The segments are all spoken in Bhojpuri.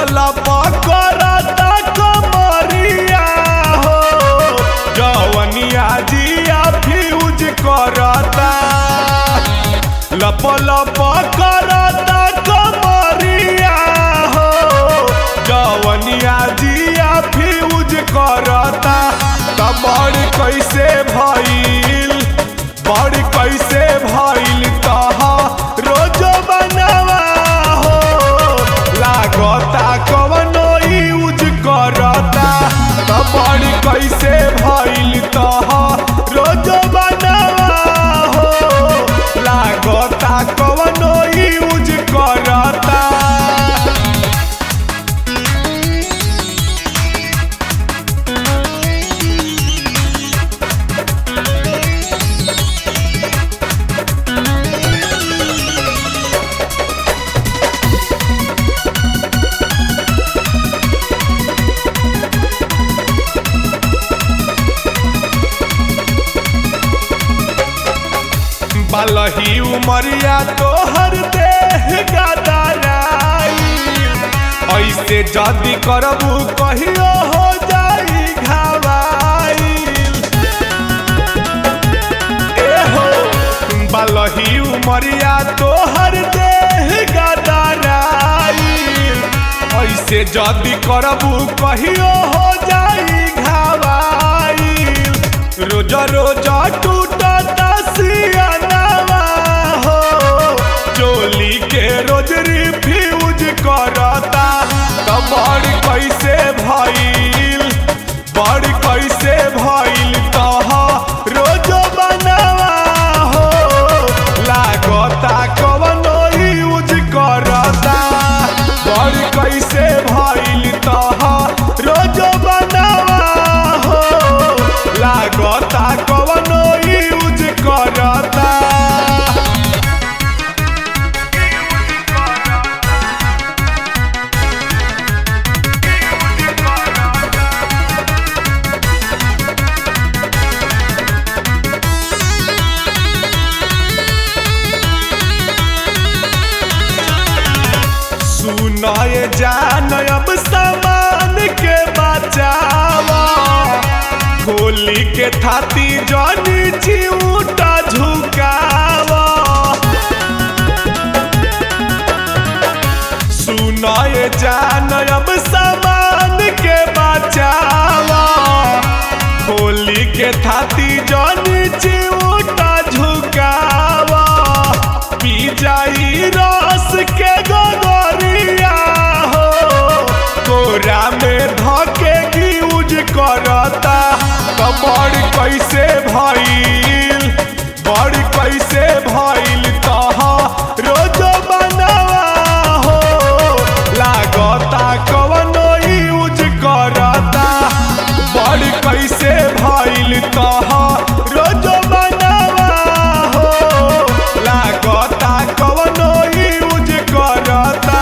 लप करता कमरिया हो जवनिया जिया फ्यूज करता लप लप करता कमरिया हो जवनिया जिया फ्यूज करता त बड़ कैसे भइल बड़ कैसे भइल तह रोज बनवा हो लागता कवनो यूज करता त बड़ कैसे भइल तह रोज बनवा हो लागता कवनो यूज करता बलही उमरिया तोहर देह गदराई ऐसे जदी करबू कहियो हो जाई घावाई एहो बलही उमरिया तोहर देह गदराई ऐसे जदी करबू कहियो हो जाई घावाई रोज रोज टूटता सियानवा हो चोली के रोज रिफ्यूज करता त बड़ कैसे भइल बड़ कैसे भइल तह रोज बनवा हो लागता कवनो यूज करता बड़ कैसे भइल तह रोज बनवा हो लागता कवनो यूज करता सुनाए जान अब सामान के बचावा होली के थाती जनी चिऊटा झुकावा सुनाए जान अब सामान के बचावा होली के थाती जनी चिऊटा झुकावा पी जाई रस के गोगरिया हो कोरा में धके यूज करता त बड़ कैसे भइल बड़ कैसे भइल तह रोज बनवा हो लागता कवनो यूज करता बड़ कैसे भइल तह रोज बनवा हो लागता कवनो यूज करता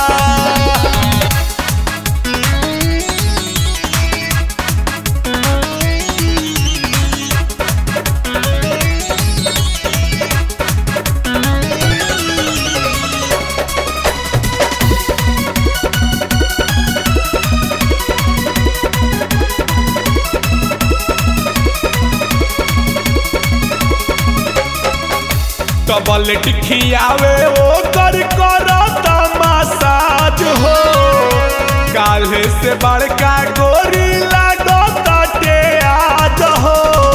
डबल टिखियावे ओ कर करता मसाज हो काल्हे से बड़का गोरी लागता टे आज हो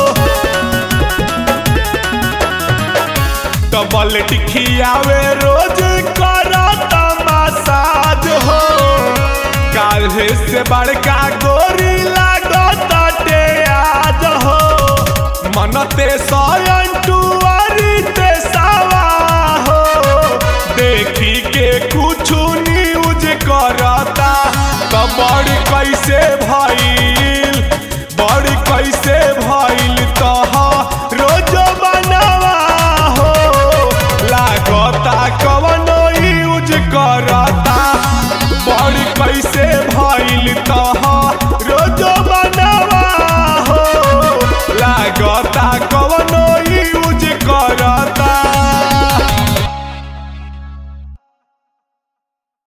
डबल टिखियावे रोज करता मसाज हो काल्हे से बड़का गोरी लागता टे आज हो मनते सयन टुआरी ते सावा हो देखी के कुछ न्यूज करता त बड़ कैसे भइल बड़ कैसे भइल तह रोज बनवा हो लागता कवनो यूज करता बड़ कैसे भइल तह